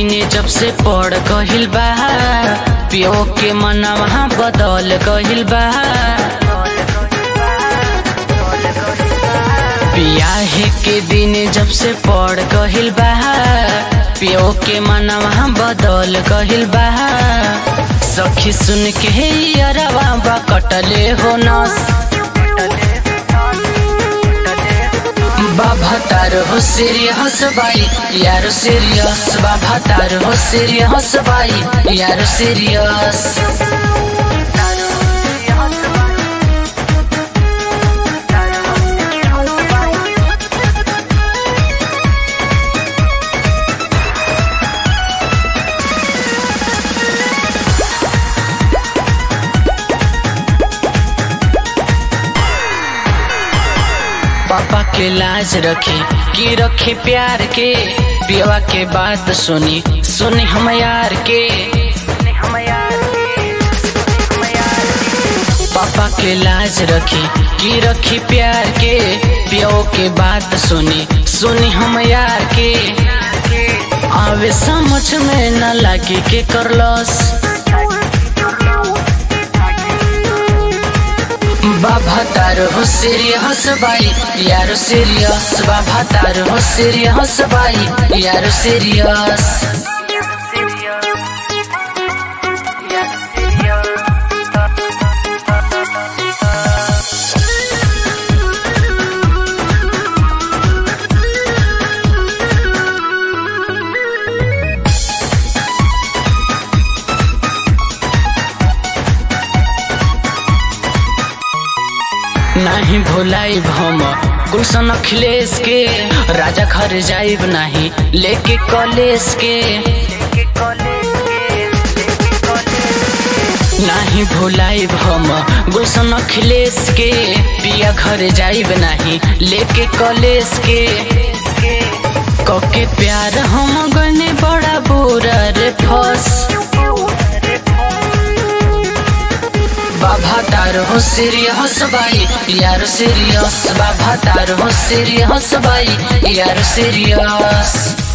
दिने जब से पड़ गहिल बा पियो के मनवा बदल गहिल बा बियाहे के दिने जब से पड़ गहिल बा पियो के मनवा बदल गहिल बा सखी सुन के हे अरवा बा कटले हो नस बाबा तारो हो सीरियस बाई यारो सीरियस बाबा तारो हो सीरियस बाई यारो सीरियस पापा के लाज रखे की रखे प्यार के पियवा के बात सुनी सुनी हम यार के पापा के लाज रखी की रखी प्यार के पियो के बात सुनी सुनी हम यार के आवे समझ में न लागे के करलस बाबा तारो हो सीरियस बाई यारो सीरियस बाबा तारो हो सीरियस बाई यारो सीरियस नहीं भुलाई हम गुलशन अखिलेश के राजा घर जाइब नहीं लेके कॉलेज के नहीं भुलाई हम गुलशन अखिलेश के पिया घर जाइब नहीं लेके कॉलेज के कके प्यार हम गने बड़ा बुरा रे फस बाबा तारो हो सीरियस बाई यार सीरियस बाबा तारो हो सीरियस बाई यार सीरियस